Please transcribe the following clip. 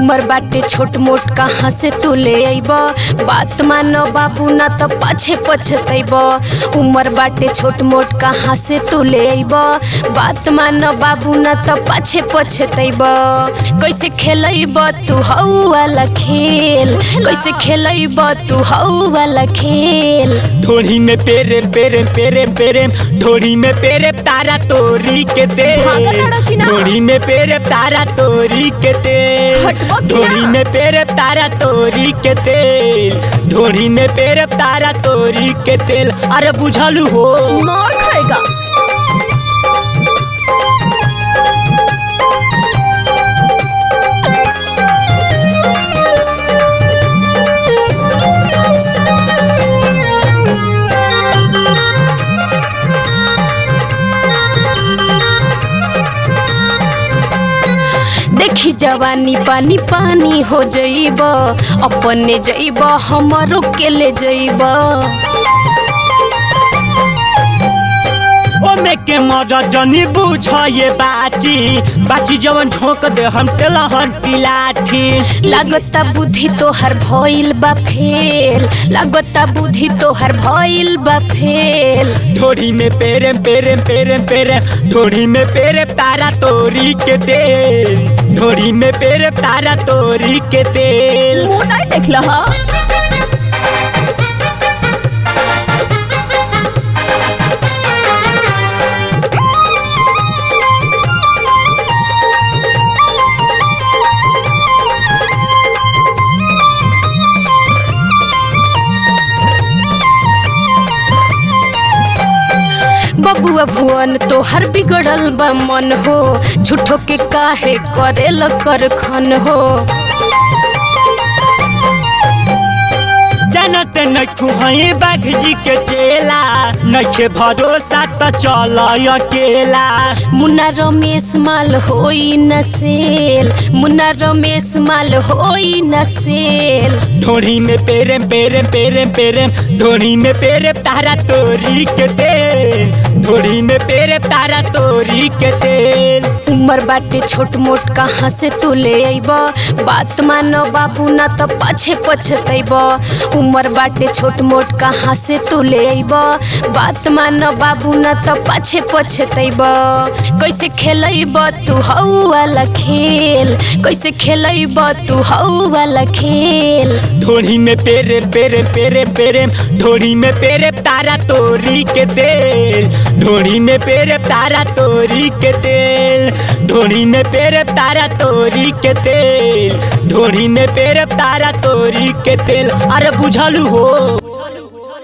उमर बाटे छोट मोट कहाँ से तू ले अइब बात मानो बाबू ना तो पाछे पछतैब उमर बाटे छोट मोट कहाँ से तू ले अइब बात मानो बाबू ना तो पाछे पछतैब कैसे खेलैब तू हऊ वाला खेल कैसे खेलैब तू हऊ वाला खेल ढोड़ी में पेरे पेरे पेरे पेरे ढोड़ी में पेरे तारा तोरी के दे भागल लड़ा कि ना? ढोड़ी में पेरे तारा तोरी के तेल हटबो कि ना? ढोड़ी में पेरे तारा तोरी के तेल ढोड़ी में पेरे तारा तोरी के तेल अरे बुझलू हो मार खाएगा देखी जवानी पानी पानी हो जइब अपने जइब हमरो के ले जइब ओमे के मर जनी बुझ ये बाची बाची जवन झोंक दे हम तेलहन पिलाठी लागता बुद्धि तोहर भइल बा फेल लागता बुद्धि तोहर भइल बा फेल ढोड़ी में पेरे पेरे पेरे पेरे ढोड़ी में पेरे तारा तोरी के तेल ढोड़ी में पेरे तारा तोरी के तेल मुंह नहीं देख लहा बबुआ भुवन तोहर बिगड़ल बा मन हो झूठो के काहे करेल कर खन हो जनत नखु हई बाघ जी के चेला नखे भरोसा त चल अकेला मुन्ना रमेश माल होई न सेल मुन्ना रमेश माल होई न सेल ढोड़ी में पेरे पेरे पेरे पेरे ढोड़ी में पेरे तारा तोरी के तेल ढोड़ी में पेरे तारा तोरी के तेल उमर बाटे छोट मोट कहाँ से तू ले अइब बात मानो बाबू ना तो पाछे पछतैब उमर बाटे छोट मोट कहाँ से तू ले अइब बात मानो बाबू ना तो पाछे पछतैब कैसे खेलैब तू हऊ वाला खेल कैसे खेलैब तू हऊ वाला खेल ढोड़ी में पेरे पेरे पेरे पेरे ढोड़ी में पेरे तारा तोरी के तेल ढोड़ी में पेरे तारा तोरी के तेल ढोड़ी में पेरे तारा तोरी के तेल ढोड़ी में पेरे तारा तोरी के तेल अरे बुझलू हो